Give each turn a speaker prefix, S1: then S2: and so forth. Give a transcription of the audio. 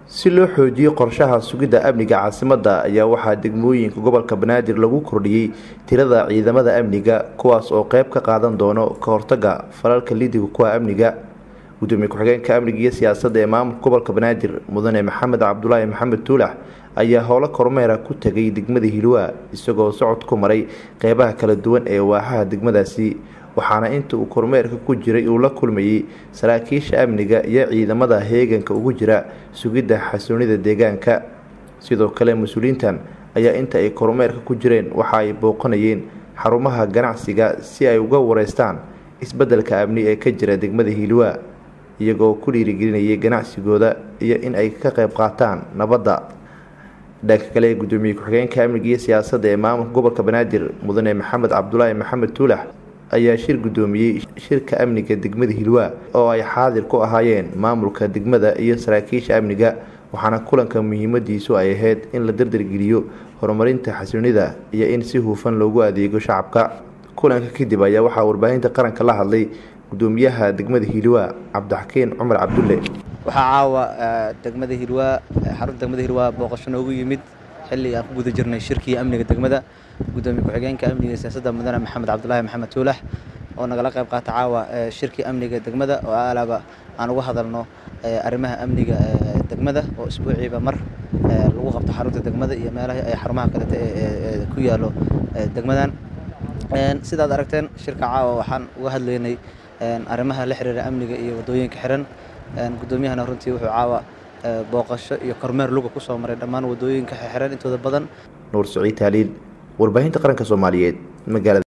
S1: si loo xoojiyo qorshaha sugidda amniga caasimadda ayaa waxaa degmooyinka gobolka banaadir lagu kordhiyey tirada ciidamada amniga kuwaas oo qeyb ka qaadan doono ka hortaga falalka lidiga kuwa amniga gudoomiye ku-xigeenka amniga iyo siyaasadda ee maamulka gobolka banaadir mudane maxamed cabdulaahi maxamed tuulax ayaa howlo kormeera ku tegay degmada hilwaa isagoo socod ku maray qeybaha kala duwan ee waaxaha degmadaasi waxaana inta uu kormeerka ku jiray uu la kulmayey saraakiisha amniga iyo ciidamada heeganka ugu jira sugidda xasuunida deegaanka sidoo kale mas-uuliyiintan ayaa inta ay kormeerka ku jireen waxa ay booqanayeen xarumaha ganacsiga si ay uga wareystaan isbeddelka amni ee ka jira degmada hiilwaa iyagoo ku dhiirigelinayay ganacsigooda iyo in ay ka qayb qaataan nabadda dhanka kale gudoomiye ku-xigeenka amniga iyo siyaasadda ee maamulka gobolka banaadir mudane maxamed cabdulaahi maxamed tuulax ayaa shir gudoomiyey shirka amniga degmada hilwaa oo ay xaadir ku ahaayeen maamulka degmada iyo saraakiisha amniga waxaana kulanka muhiimadiisu ay ahayd in la dardargeliyo horumarinta xasuunida iyo in si hufan loogu adeego shacabka kulanka kadib ayaa waxaa warbaahinta qaranka la hadlay gudoomiyaha degmada hilwaa cabdixakiin cumar cabdulle
S2: waxaa caawa degmada hilwaa xarunta degmada hilwaa booqasho noogu yimid xilli aan ku guda jirnay shirkii amniga degmada gudoomiye ku-xigeenka amniga iyo siyaasadda mudane maxamed cabdulaahi maxamed tuulax oo nagala qayb qaata caawa shirkii amniga degmada oo alaaba aan uga hadalno arrimaha amniga degmada oo isbuuciiba mar lagu qabto xarunta degmada iyo meelaha ay xarumaha kaleta ee ku yaalo degmadan sidaad aragteen shirka caawa waxaan uga hadlaynay arrimaha la xiriira amniga iyo waddooyinka xiran gudoomiyahana runtii wuxuu caawa booqasho iyo kormeer luga ku soo maray dhammaan waddooyinka xiran intooda badan
S1: nuur saciid taaliil warbaahinta qaranka soomaaliyeed magaalada